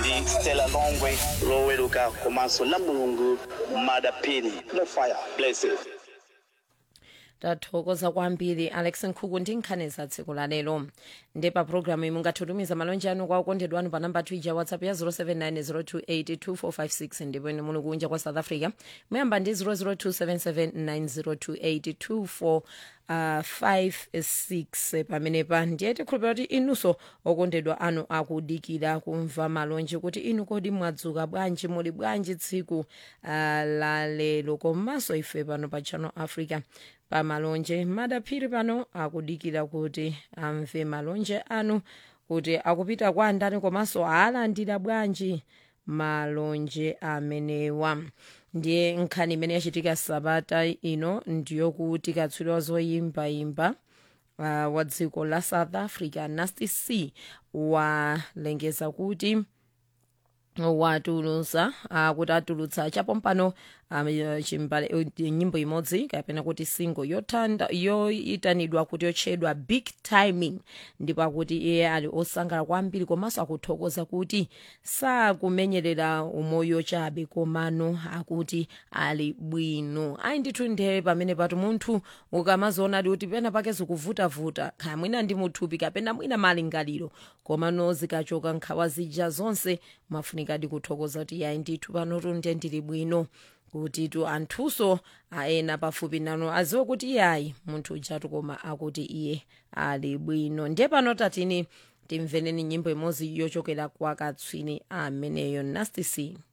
ndi stella longwe loweruka komanso la mulungu madapini mofire blessed tathokoza kwambiri alex nkhuku ndi nkhani za tsiku la lero ndi pa programu iyi mungatitumiza malonje anu kwa okondedwa anu pa namba twija whatsapp ya 0790282456 ndipo ine muli kunja kwa south africa muyamba ndi 00277902824 Uh, 56 pamenepa ndiye tikhulupira kuti inunso okondedwa anu akudikira kumva malonje kuti inu kodi mwadzuka bwanji muli bwanji tsiku uh, la lero komanso ife pano pa channel africa pa malonje madaphiri pano akudikira kuti amve malonje anu kuti akupita kwa ndani komanso alandira bwanji malonje amenewa ndiye nkhani imene yachitika sabata ino ndiyokuti katswiri wa zoyimbayimba uh, wa dziko la south africa nasty c walengeza kuti watulutsa uh, kuti atulutsa chapompano um, chimbale uh, nyimbo imodzi kapena kuti single yotanda yoyitanidwa kuti yotchedwa big timing ndipo akuti iye ali osangalala kwambiri komanso akuthokoza kuti sakumenyerera umoyo chabe komano akuti ali bwino ayi ndithu ndiye pamene patu munthu ukamazoonadi kuti pena pake zikuvutavuta kaya mwina ndi muthupi kapena mwina malingaliro komano zikachoka nkhawa zija zonse mafunikadi kuthokoza kuti yayi ndithu panotu ndiye ndili bwino kuti tu anthunso aena pafupi nanu aziwe kuti yayi munthu ujatu koma akuti iye ali bwino ndiye pano tatini timveneni nyimbo imodzi yochokera kwa katswiri ameneyo nasty c